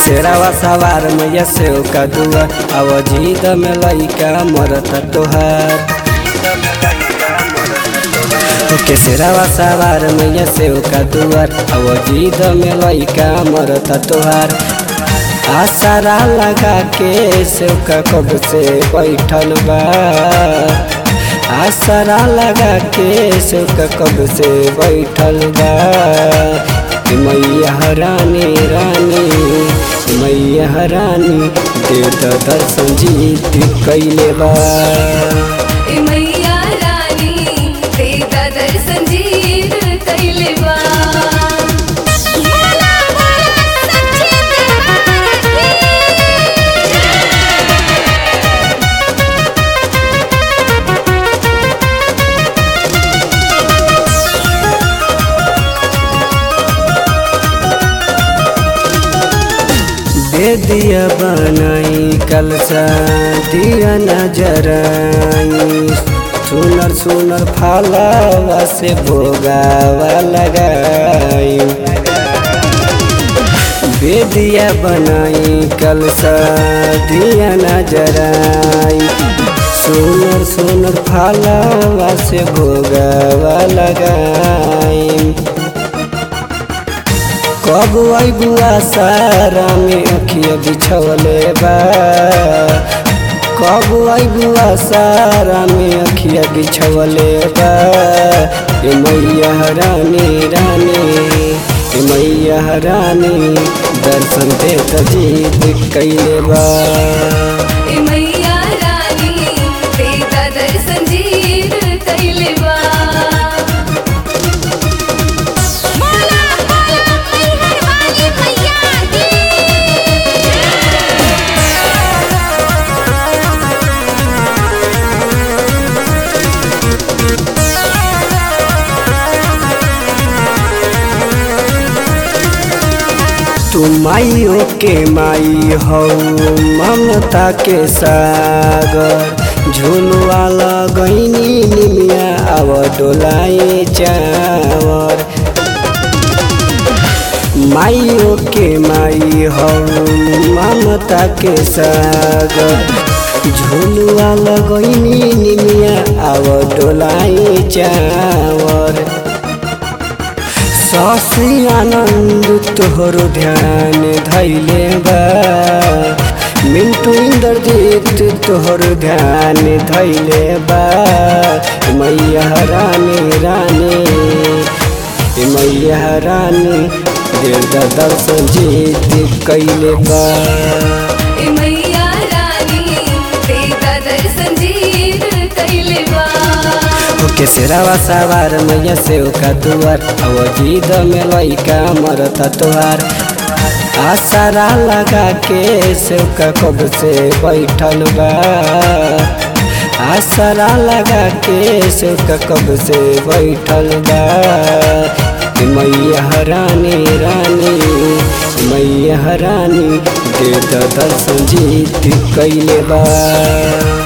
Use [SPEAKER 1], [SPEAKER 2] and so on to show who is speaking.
[SPEAKER 1] केसरावा सवार मैया से का दुआ अब जीद में लइका मरता तोहार केसरावा सवार मैया से का दुआर अब जीद में लइका मरता तोहार आसारा लगा के सेवका कब से बैठल बा आसरा लगा के सेवका कब से बैठल बा मैया रानी रानी मैया रानी दे द दर्शन जीत कैले बा
[SPEAKER 2] ए मैया रानी तेरा दर्शन जीत कैले बा भोला भोला सच्चे दरबार की
[SPEAKER 1] दे दिया बनाई कलसा दिया नजराई सुनर सुनर फालावा से भोगावा लगाई बेदिया बनाई कलसा दिया नजराई सुनर सुनर फालावा से भोगावा लगाई कब बुआ सारा में अखिया बिछवले बा कब बुआ सारा में अखिया बिछवले बा ए मैया रानी रानी ए मैया रानी दर्शन दे त जीत कैले बा
[SPEAKER 2] ए मैया रानी तेरा दर्शन जीत कैले बा भोला भोला मैहर वाली मैया की
[SPEAKER 1] तू माइयो के माई हो ममता के सागर झुलवा लगैनी निमिया अब डोलाए चावर माइयो के माई हो ममता के सागर झुलवा लगैनी निमिया अब डोलाए चावर सासी आनंद तोहरो ध्यान धैले बा मिंटू इंद्रजीत तोहरो ध्यान धैले बा मैया रानी रानी मैया रानी दिल दर्शन जीत कैले बा
[SPEAKER 2] ए मैया रानी तेरा दर्शन जीत कैले बा
[SPEAKER 1] केसरावा सवार मैया से का दुआर अब जीद में लइका मरता तोहार आसारा लगा के सेवका कब से बैठल बा आसारा लगा के सेवका कब से बैठल बा मैया रानी रानी मैया रानी दे द दर्शन जीत कैले बा